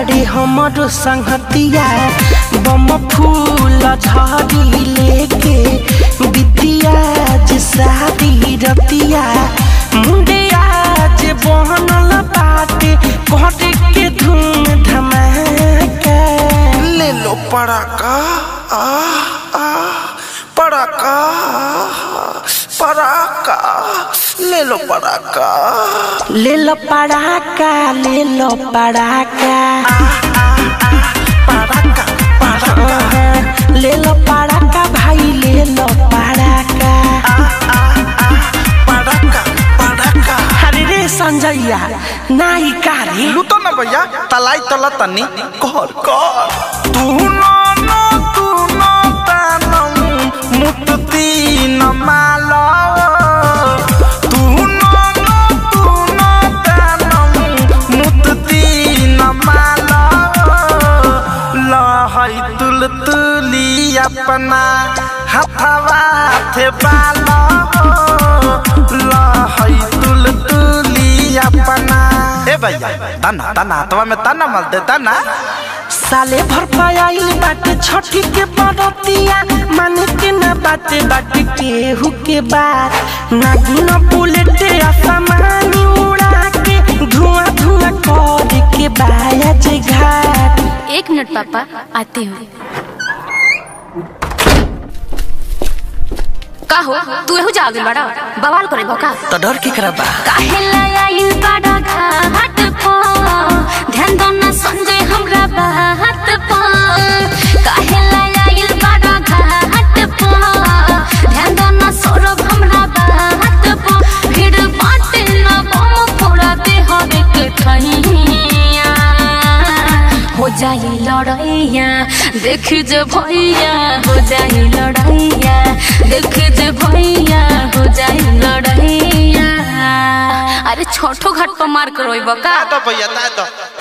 बाड़े हमरो संगतिया बम फूल झड़ी लेके बिटिया जे शादी रतिया मुंडे आज बहनल बाटे करे के धूम धमाका ले लो पड़ाका आ आ पड़ाका पड़ाका ले लो पड़ाका ले लो पड़ाका ले लो पड़ाका पड़ाका पड़ाका ले लो पड़ाका भाई ले लो पड़ाका पड़ाका पड़ाका अरे रे संजैया नाई कारी लूटो ना भैया तलाई तला तनी कर कर तू नो नो तू नो तानम मुक्ति न माला तू नो नो तू नो तानम मुक्ति न माला लहई तुल तुली अपना हथवा थे बाला लहई तुल तुली अपना ए भैया तना तना हथवा में तना मल दे तना साले भर पायल बाटे छठी के बरतिया माने के ना बाटे बाटे केहू के बात नागिन बुलेट आसमानी उड़ा के धुआं धुआं कर के बाया जे घाट एक मिनट पापा आते हो का हो तू एहू जा गइल बड़ा बवाल करे का तो डर के करा बा काहे लायल बड़ा घाट पो ध्यान दो ना संजय हमरा बात पो काहे लायल बड़ा घाट पो ध्यान दो ना सौरभ हमरा बात पो भीड़ बाटे ना बम फोड़ा दे हवे के ठहिया हो जाई लड़ैया देख जे भैया हो जाई लड़ैया देख जे भैया हो जाई लड़ैया अरे छोटो घाट पर मार करो बका तो भैया ता तो